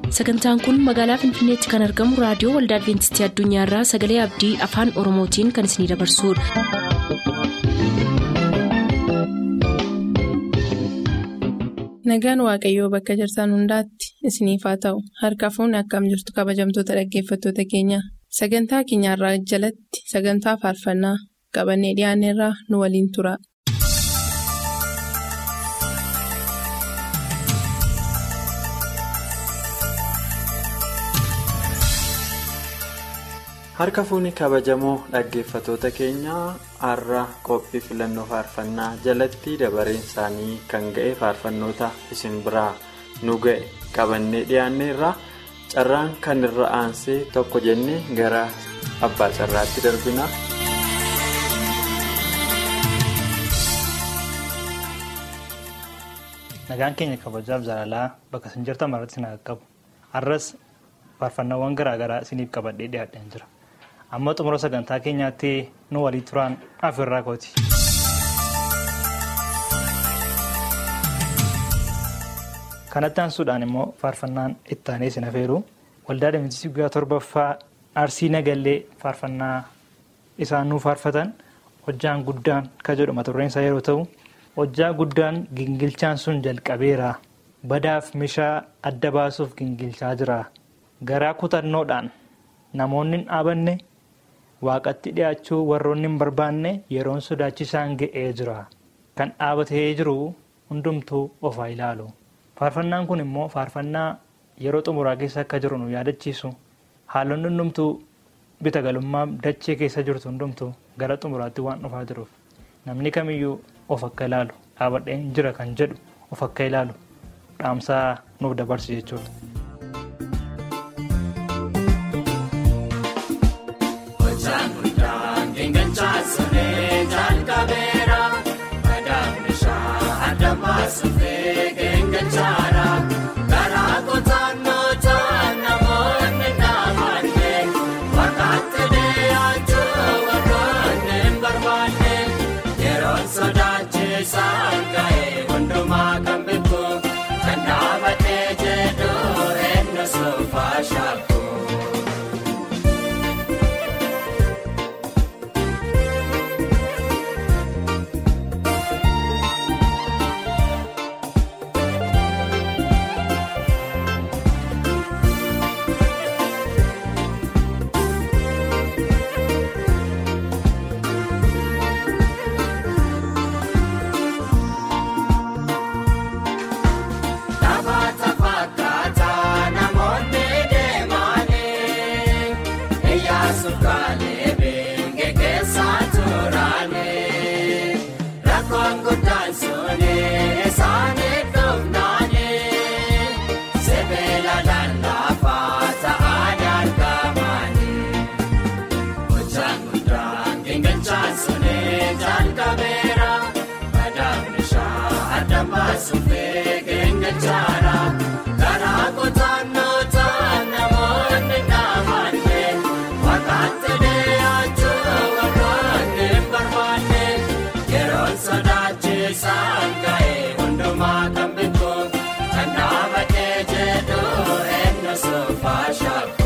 sagantaan kun magaalaa finfinneetti kan argamu raadiyoo waldaa adventistii addunyaarraa sagalee abdii afaan oromootiin kan isinidabarsudha. nagaan waaqayyoo bakka jirtan hundaatti isiniif haa ta'u harka fuunni akkam jirtu kabajamtoota dhaggeeffattoota keenya sagantaa keenyarraa jalatti sagantaa faarfannaa qabannee dhiyaanneerraa nu waliin tura. harka fuunni kabajamoo dhaggeeffatoota keenyaa har'a qophii filannoo faarfannaa jalatti dabareen isaanii kan ga'e faarfannoota isin biraa nu ga'e qabannee dhiyaanneerra carraan kan irra aansee tokko jennee gara abbaa carraatti darbina. nagaan keenya kabajaaf jaalalaa bakka isin jirtan maratti na qaqqabu har'as faarfannaawwan garaagaraa isiniif qabadhee dhiyaadheen jira. amma xumura sagantaa keenyaatti nu walii turaan afirraa kooti. kanatti aansuudhaan immoo faarfannaan itti aanee isin afeeru waldaa adventistii guyyaa torbaffaa arsii nagallee faarfannaa isaan nuuf faarfatan hojjaan guddaan kan jedhu mata dureen isaa yeroo ta'u hojjaa guddaan gingilchaan sun jalqabeera badaaf meeshaa adda baasuuf gingilchaa jira garaa kutannoodhaan namoonni hin dhaabanne. waaqatti dhiyaachuu warroonni hin barbaanne yeroon sodaachisaan ga'ee jira kan dhaabatee jiru hundumtuu ofaa ilaalu faarfannaan kun immoo faarfannaa yeroo xumuraa keessa akka jiru nu yaadachiisu haalonni hundumtuu bita galummaa dachee keessa jirtu hundumtuu gara xumuraatti waan dhufaa jiruuf namni kamiyyuu of akka ilaalu dhaabadheen jira kan jedhu of akka ilaalu dhaamsaa nuuf dabarsu jechuudha. Suphee keenyachaara karaa kutaanota namoonni naamane fakkaatti dhiyaachuu warroonni hin barbaanne yeroo sodaachisaan ga'e hundumaa kan beeku kan dhaabatee jedhu eenyu soofaa shaaku. Suphee keenyachaara karaa kutaanota namoonni naamane fakkaatti dhiyaachuu warroonni hin barbaanne yeroo sodaachisaan ga'e hundumaa kan beeku kan dhaabatee jedhu eenyu soofaa shaaku.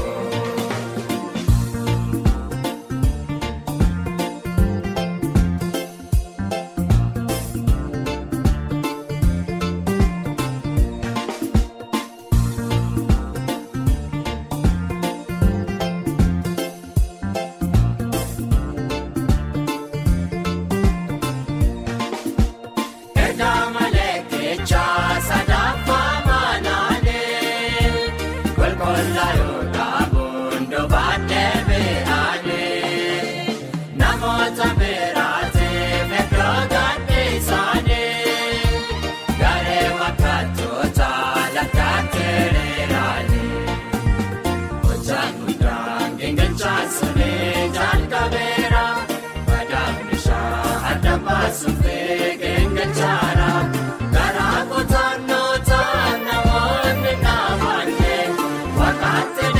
Suphee keenyachaara karaa kutaanota namoonni naamane fakkaatti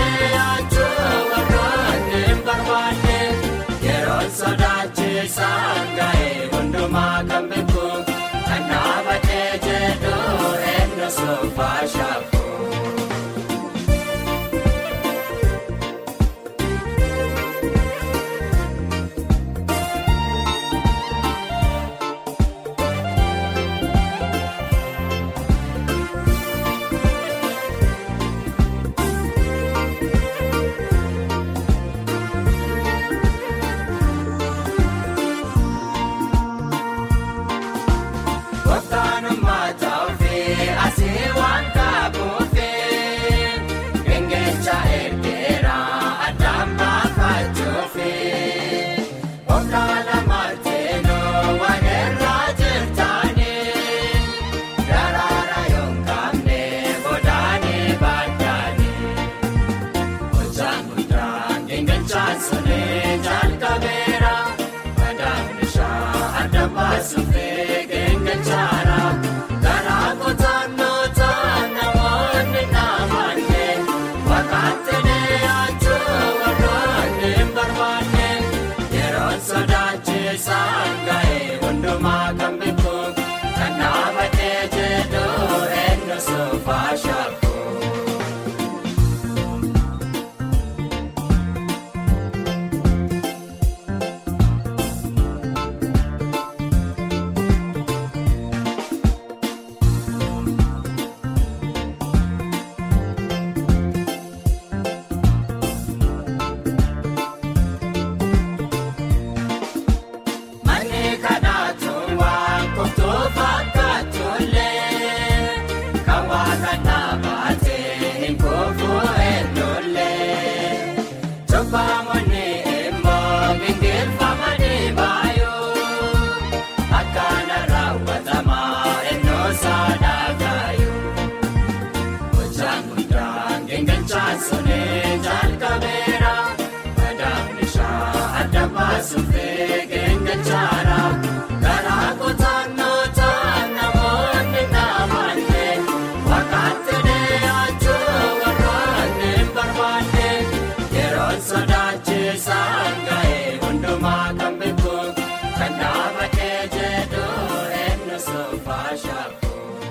geengalchaan sonee jalqabeera madaabni shaa adda baasuufee geengalchaara garaa kutannoota namoonni naamaalle fakkaatti dhiyaachuu warroonni hin barbaanne yeroon sodaachisaan ga'ee hundumaa kan beeku kan dhaabatee jedhu eenyu soofaa shaaku.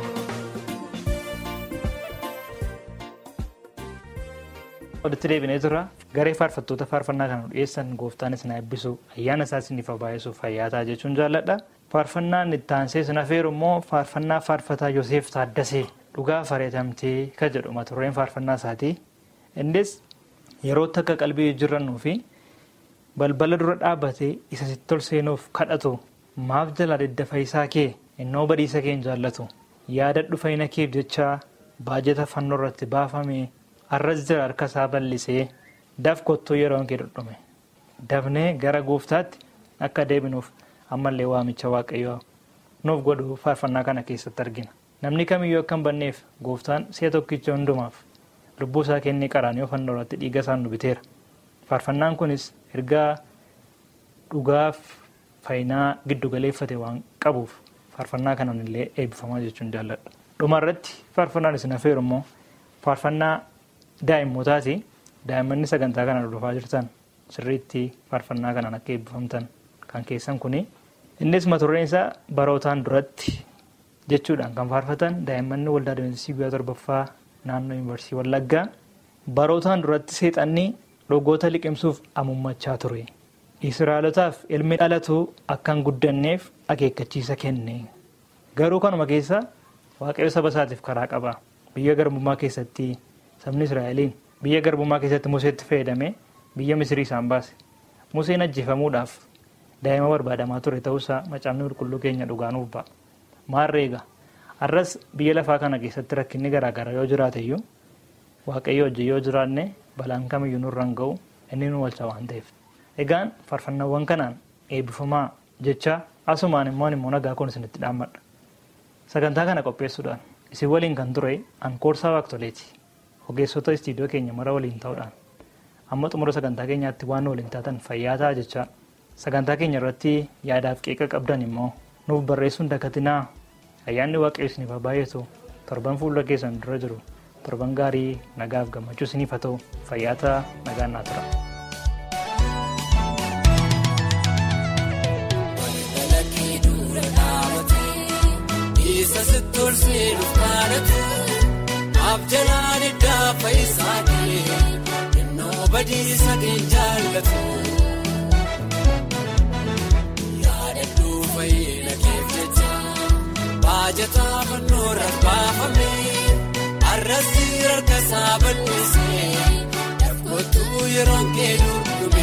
Walitti deebinee jira garee faarfattoota faarfannaa kan dhiyeessan gooftaanis na eebbisu ayyaana isaa isiniif baay'isuuf fayyaataa jechuun jaalladha. Faarfannaan itti aansee sin afeeru immoo faarfannaa faarfataa Yoseef Taaddasee dhugaa fareetamtee kan jedhu mata dureen faarfannaa isaati. Innis yerootti akka qalbii jijjiirrannuu fi balbala dura dhaabbatee isa sitti tol seenuuf kadhatu maaf jala deddafa isaa kee innoo badiisa kee hin jaallatu yaadadhu fayyina keef jecha baajata fannoo irratti baafame. arras jira harka isaa bal'isee daf kottuu yeroon kee dhudhume dafnee gara gooftaatti akka deebinuuf ammallee waamicha waaqayyoo nuuf godhu faarfannaa kana keessatti argina namni kamiyyuu akka hin banneef gooftaan si'a tokkicha hundumaaf lubbuu isaa kennee qaraanii fannoo irratti dhiiga isaan nu biteera faarfannaan kunis ergaa dhugaaf faayinaa giddugaleeffate waan qabuuf faarfannaa kanaan illee eebbifamaa jechuun jaalladha dhumarratti faarfannaan isin afeeru immoo faarfannaa daa'immootaati daa'immanni sagantaa kana hordofaa jirtan sirriitti faarfannaa kanaan akka eebbifamtan kan keessan kuni innis mata dureen isaa barootaan duratti jechuudhaan kan faarfatan daa'immanni waldaa adventistii guyyaa torbaffaa naannoo yuunivarsiitii wallaggaa barootaan duratti seexanni rogoota liqimsuuf amummachaa ture israa'elotaaf ilmi dhalatu akka hin guddanneef akeekkachiisa kenne garuu kanuma keessa waaqayyo saba isaatiif karaa qaba biyya garbummaa keessatti sabni israa'eliin biyya garbummaa keessatti museetti fayyadamee biyya misrii isaan baase museen ajjeefamuudhaaf daa'ima barbaadamaa ture ta'uusaa macaafni qulqulluu keenya dhugaanuuf ba'a maarreega har'as biyya lafaa kana keessatti rakkinni garaagaraa yoo jiraate iyyuu waaqayyo hojii yoo jiraanne balaan kamiyyuu nurra hin ga'u inni nu walcha waan ta'eef egaan faarfannaawwan kanaan eebbifamaa jecha asumaan immoo immoo nagaa kun isinitti dhaammadha sagantaa kana qopheessuudhaan isin waliin kan ture ankoorsaa waaqtoleeti. ogeessota istiidiyoo keenya mara waliin ta'uudhaan amma xumura sagantaa keenyaatti waan waliin taatan fayyaa ta'a jecha sagantaa keenya irratti yaadaaf qeeqa qabdan immoo nuuf barreessuun dakatinaa ayyaanni waaqayyo isiniif haa baay'atu torban fuula keessan dura jiru torban gaarii nagaaf gammachuu isiniif haa ta'u fayyaa ta'a nagaan naa tura. Abjalaan iddaa faayisaanii innoo badiisa kee jaallatu. Yaadadhuu fayyina keef jecha baajataa fannoo rarbaafame arrasi harka isaa bal'isee dargootuu yeroo kee durgume.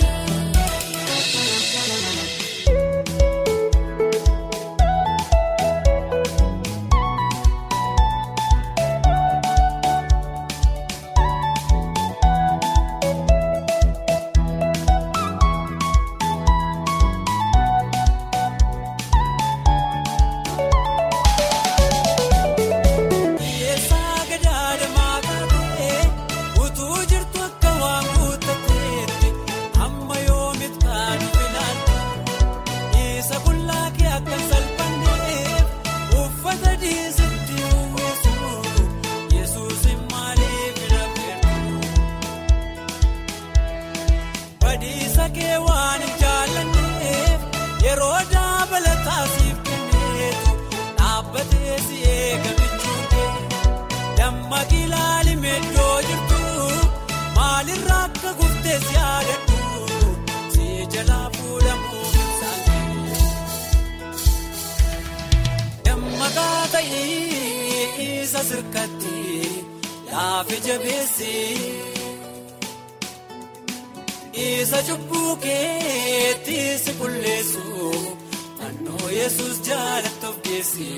Isa cubbuu keetti si qulleessu fannoo yesus jaalatuuf geessi.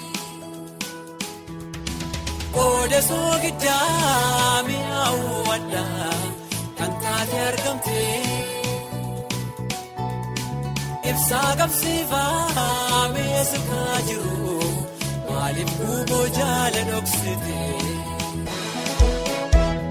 Qooda soogiddaa mi'aawu addaa kan taate argamte. Ibsaa qabsiifaa meeshaa jiru maaliif guuboo jaala dhoksite.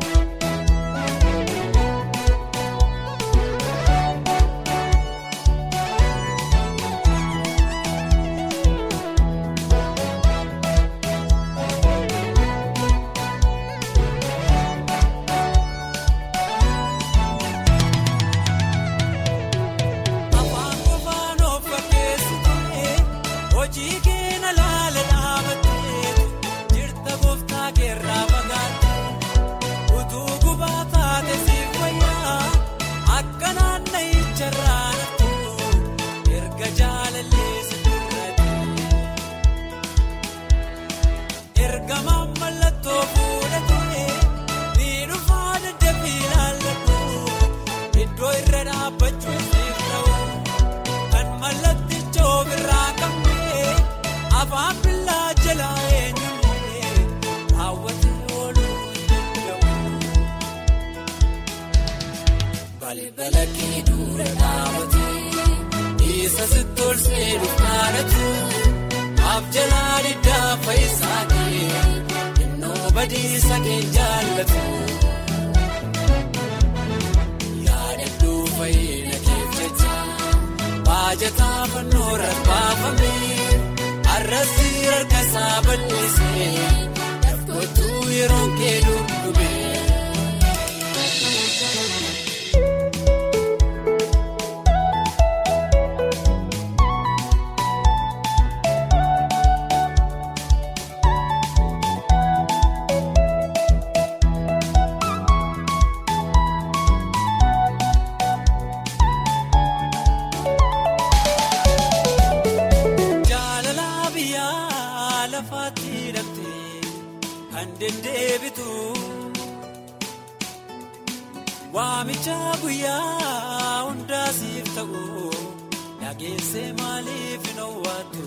balbala kee dura dhaabatee isa sitti ol seenuuf kadhatu abjalaa diddaa faayisaa kee innoo badiisa kee jaallatu. Yaadadhuu fayyina keef jecha baajataa fannoo rabbaafame arrasii harka isaa bal'isee dargootuu yeroo kee dudduube. Jaalala biyyaa lafaatti hidhamtee kan deddeebitu waamicha guyyaa hundaa siif ta'u dhageessee maaliif hin owwaattu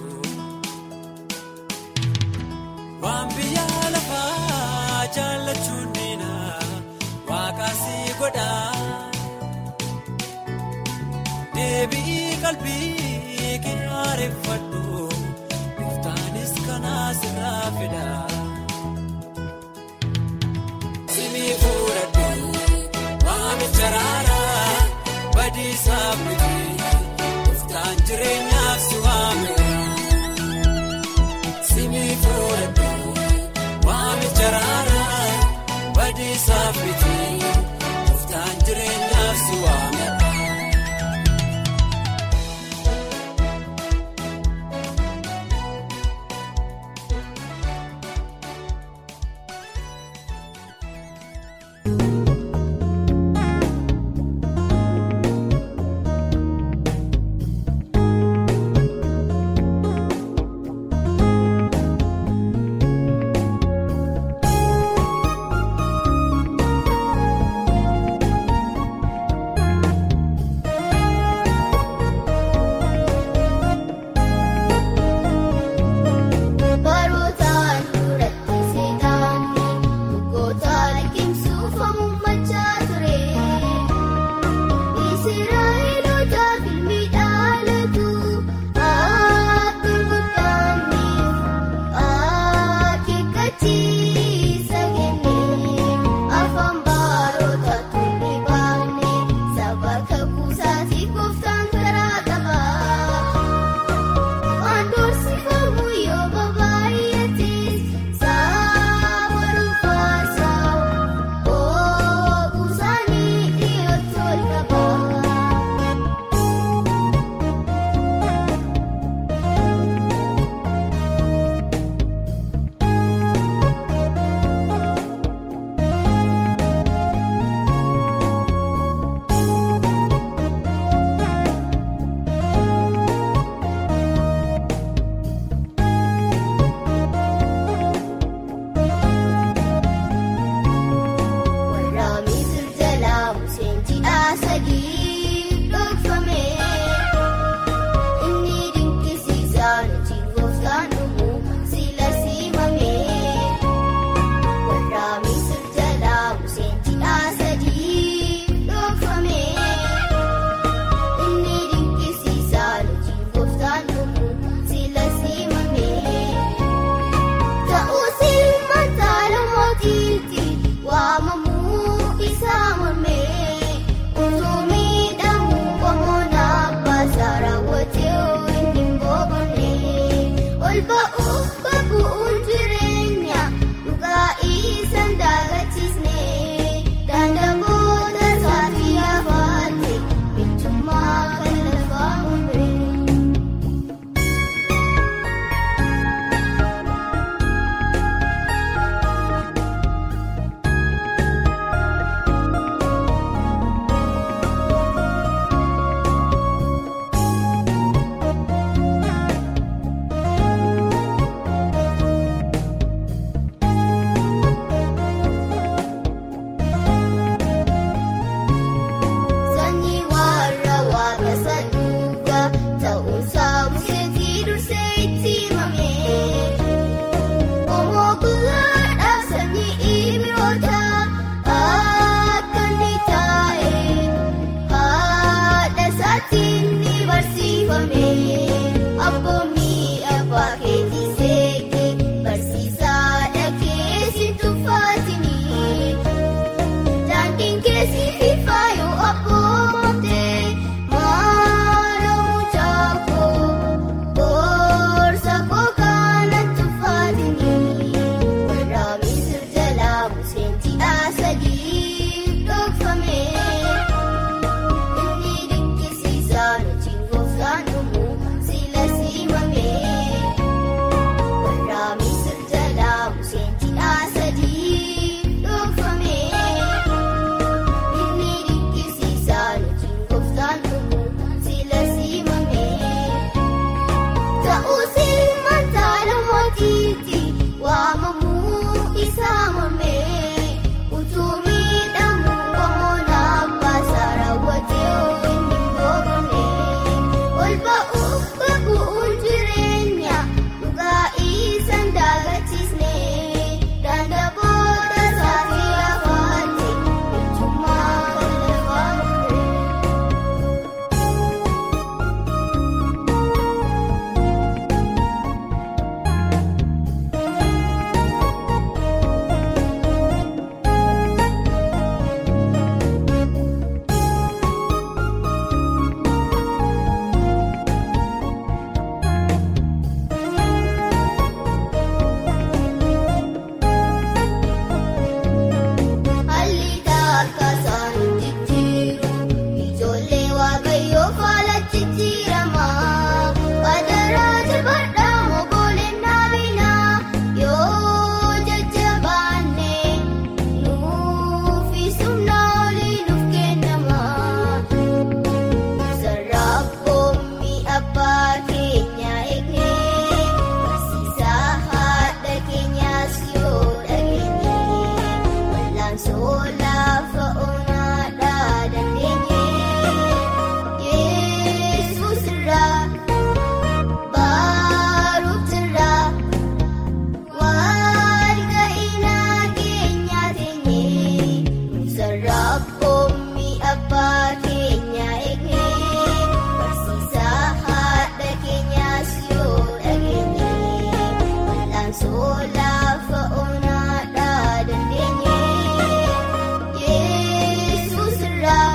waan biyyaa lafaa jaallachuun diina waaqaasii godhaa. Deebii qalbii kee haareffadhu Gooftaanis kanaas irraa fedha. Simii fuudhadhu waamicha raaraa badiisaaf miti Gooftaan jireenyaaf si waamee. Simii fuudhadhu waamicha raaraa badiisaaf miti Gooftaan jireenyaaf si waamee. Barootaan duratti seetaanni goota liqimsuuf hamummachaa ture. Israa'eelota filmi dhaalatu akka guddaanniif akeekkachiisa kenne afaan baroota turre baafne saba kakuusaati gooftaan karaa qaba. Wandoorsi kamuu yoo baay'ates saaba dhuunfaasaa oogusaanii dhiyootti ol qaba. Waraabni sirjalaa Museen ji'aa sadii dhokfame. Inni dinqisiisaan hojii gooftaan dhumuu sila siimame. Waraabni sirjalaa Museen ji'aa sadii dhokfame. Inni dinqisiisaan hojii gooftaan dhumuu sila siimame. Ta'uusi mataala mootiitti waamamuu isaa mormee utuu miidhamuu qomoon abbaasaa raawwatee inni boqonnee ol ba'uuf babu'uun jireenya dhugaa isaan daagachiisnee Wal'aan soolaa fa'oonaadhaa dandeenye Yesuus irraa baaruuf irraa waan ga'inaa keenyaa teenye sarara koommi abbaa keenyaa eegne barsiisaa haadha keenyaas yoo dhageenye wal'aan soolaa fa'oonaadhaa dandeenye Yesuus irraa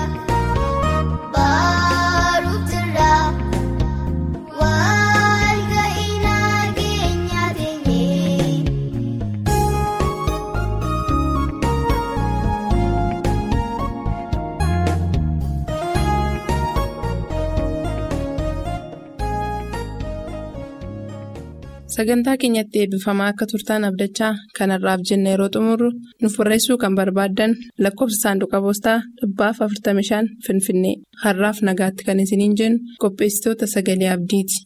baaruuf irraa. Waan ga'inaa keenyaa teenye. Sagantaa keenyatti eebbifamaa akka turtaan abdachaa kanarraaf jenna yeroo xumurru nuuf barreessuu kan barbaaddan lakkoofsa saanduqa poostaa dhibbaaf 45 Finfinnee har'aaf nagaatti kan isiniin jennu qopheessitoota sagalee abdiiti.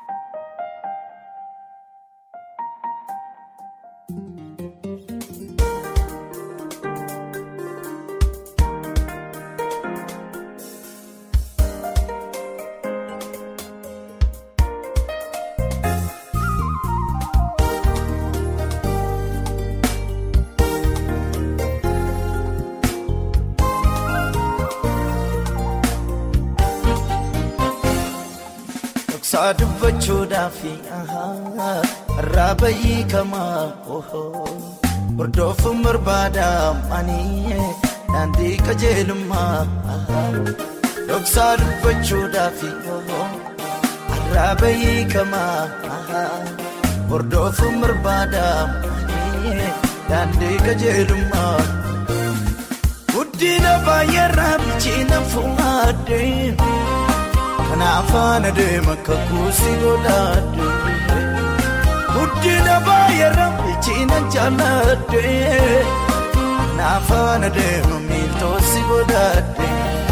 Dhoksaa dubbachuudhaaf irraa bayyii kamaa hordoofuun barbaada ani daandii qajeelummaa dhoksaa dubbachuudhaaf irraa bayyii kamaa hordoofuun barbaada ani daandii qajeelummaa guddina baay'eerraa bilchiina fuudhee. Kanaafaan adeema kakuusi godhaadde guddina baay'eerra bilchiina jaalladde Kanaafaan adeema miiltoosi godhaadde.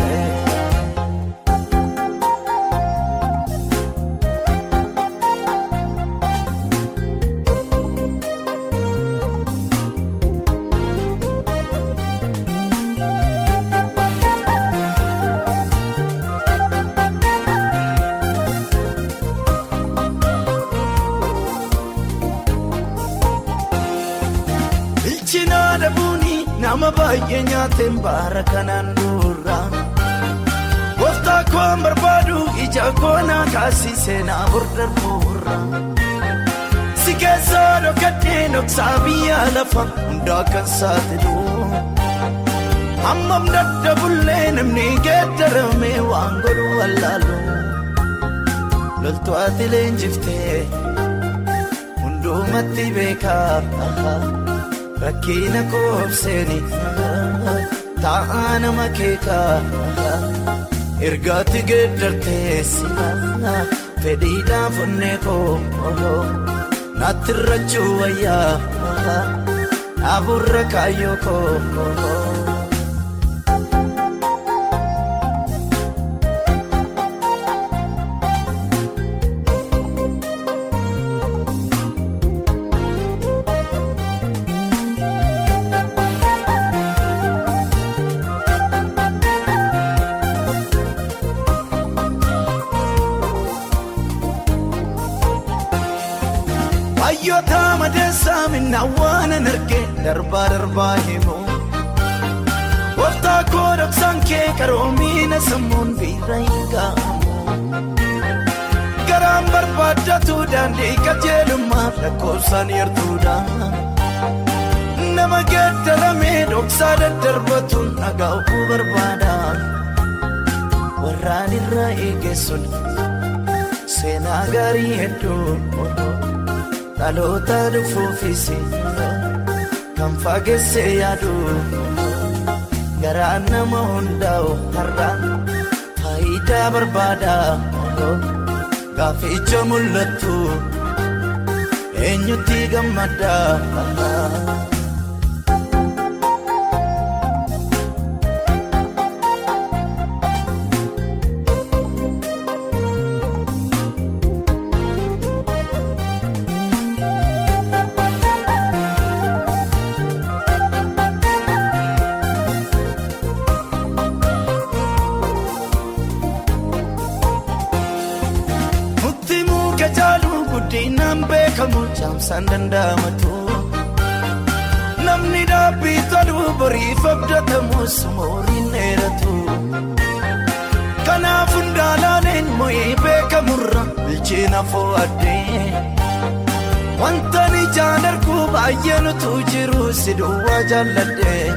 Bilchina dhabuuni nama baay'ee nyaateen baara kanaan dura. Gooftaa koon barbaadu ija koonaa kaasisee na hordofurra. Si keessaa dhokadhee dhoksaa biyya lafa hundaa kan saaxilu. Hammam daddabullee namni geeddarame waan godhu wallaalu. Loltuu ati leenjiftee hundumatti beekaa. Rakkina koobseeni taa'aa nama keekaa ergaatti geeddarteessi fedhiidhaaf onnee koo naatti irrachuu wayyaa dhaaburra kaayyoo koo. Hayyoota madeessaa minna waan an argee darbaa darbaa himu. Gooftaa koo dhoksaan kee qaroomiina sammuun biira hin ga'amu. Garaan barbaaddatu daandii qajeelummaa lakkoofsaan yartuudha. Nama geeddaramee dhoksaa daddarbatu dhaga'uu barbaada. Warraan irraa eegessuun seenaa gaarii hedduu. dhaloota dhufuufis kan fageessee yaadu garaa nama hundaa'u har'a faayidaa barbaada gaaficha mul'attu eenyutti gammada. gowwoomsaan danda'amatu. Namni dhaabbii toluu boriif abdatamus mooriin dheeratu. Kanaaf hundaalaan moo'ee beekamurra bilcheena foo'addee. Wanta ni jaalargu baay'ee nutu jiru si duwwaa jaalladhee.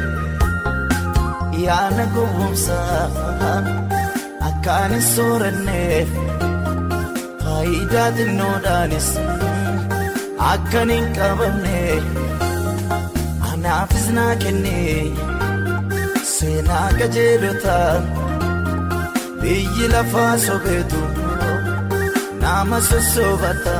Yaana gowwoomsaa akkaan hin sooranneef faayidaa xinnoodhaanis akkan hin qabamne anaafis naa kenne seenaa qajeelotaa biyyi lafaa sobeetu nama sossobata.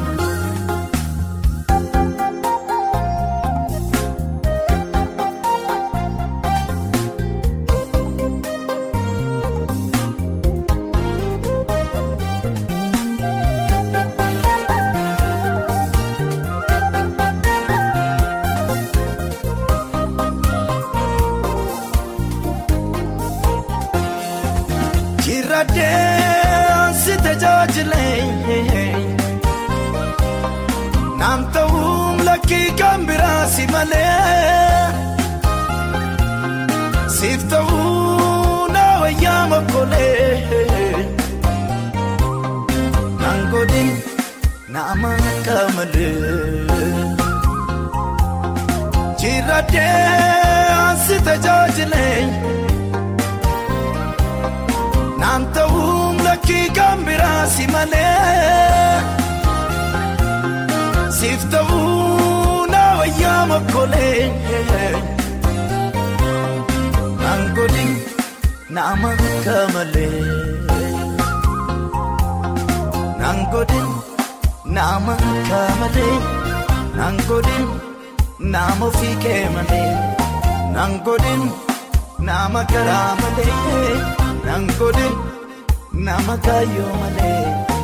Jirradhee si tajaajilee naam ta'uun lakkii kan biraa si malee siif ta'uu na wayyaa makkolee naan godhin nama akka malee jirradhee si tajaajilee. Naam ta'uun lakkii kan biraa si malee siif ta'uu na wayyaa makkolee naan godhin nama akka malee naan godhin nama akka malee naan godhin nama ofii kee malee naan godhin nama garaa malee. Naan godhin nama kaayyoo malee.